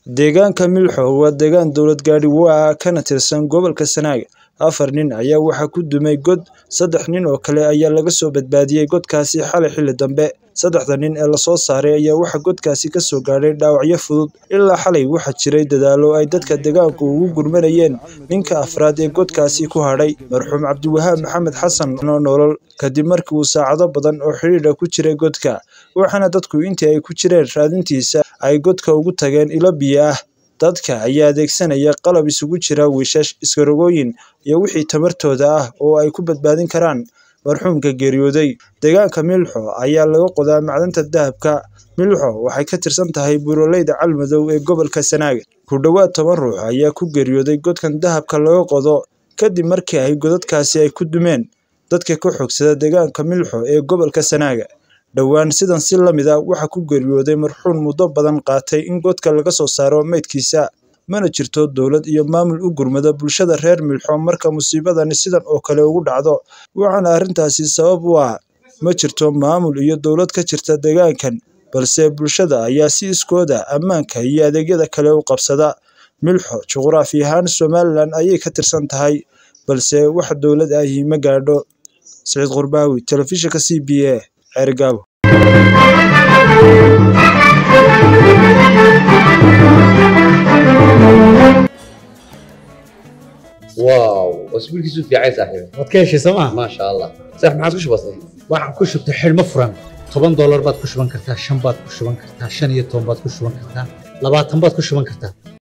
Deegaanka Milixo waa deegaan dawlad gaadhi waa kana tirsan gobolka Sanaag. Afar nin ayaa waxaa ku dumay god, saddex nin oo kale ayaa laga soo badbaadiyay godkaasi xalay xilli dambe. Saddexda nin ee la soo saaray ayaa waxaa godkaasi ka soo gaadhay dhaawacyo fudud. Ilaa xalay waxaa jiray dadaallo ay dadka deegaanku ugu gurmanayeen ninka afraad ee godkaasi ku hadhay, marxuum Cabdiwahaab Maxamed Xasan oo nolol, kadib markii uu saacado badan oo xidhiidh ah ku jiray godka. Waxaana dadku intii ay ku jireen raadintiisa ay godka ugu tageen ilo biyo ah. Dadka ayaa adeegsanaya qalab isugu jira wiish, iskarogooyin iyo wixii tamartooda ah oo ay ku badbaadin karaan marxuumka geeriyooday. Deegaanka Milixo ayaa laga qodaa macdanta dahabka. Milixo waxay ka tirsan tahay buuraleyda Calmadow ee gobolka Sanaag. Ku dhawaad toban ruux ayaa ku geeriyooday godkan dahabka laga qodo kadib markii ay godadkaasi ay ku dumeen. Dadka ka xogsada deegaanka Milixo ee gobolka Sanaag. Dhowaan sidan si la mid ah waxaa ku geeriyooday marxuum muddo badan qaatay in godka laga soo saaro meydkiisa. Mana jirto dowlad iyo maamul u gurmada bulshada reer Milixo marka musiibadani sidan oo kale ugu dhacdo. Waxaana arrintaasi sabab u ah ma jirto maamul iyo dowlad ka jirta deegaankan, balse bulshada ayaa si iskood ah ammaanka iyo adeegyada kale u qabsada. Milixo juqraafi ahaan Somaliland ayay ka tirsan tahay, balse wax dowlad ahi ma gaadho. Saciid Qurbaawi, Telefishinka CBA, Cerigabo. واو واسبوع كيسو في عايز صاحبي waad ka heshay sooma ما شاء الله صح ما عادش بسيط waxaan ku shubtay xidhmo furan toban doolar baad ku shuban kartaa shan baad ku shuban kartaa shan iyo toban baad ku shuban kartaa labaatan baad ku shuban kartaa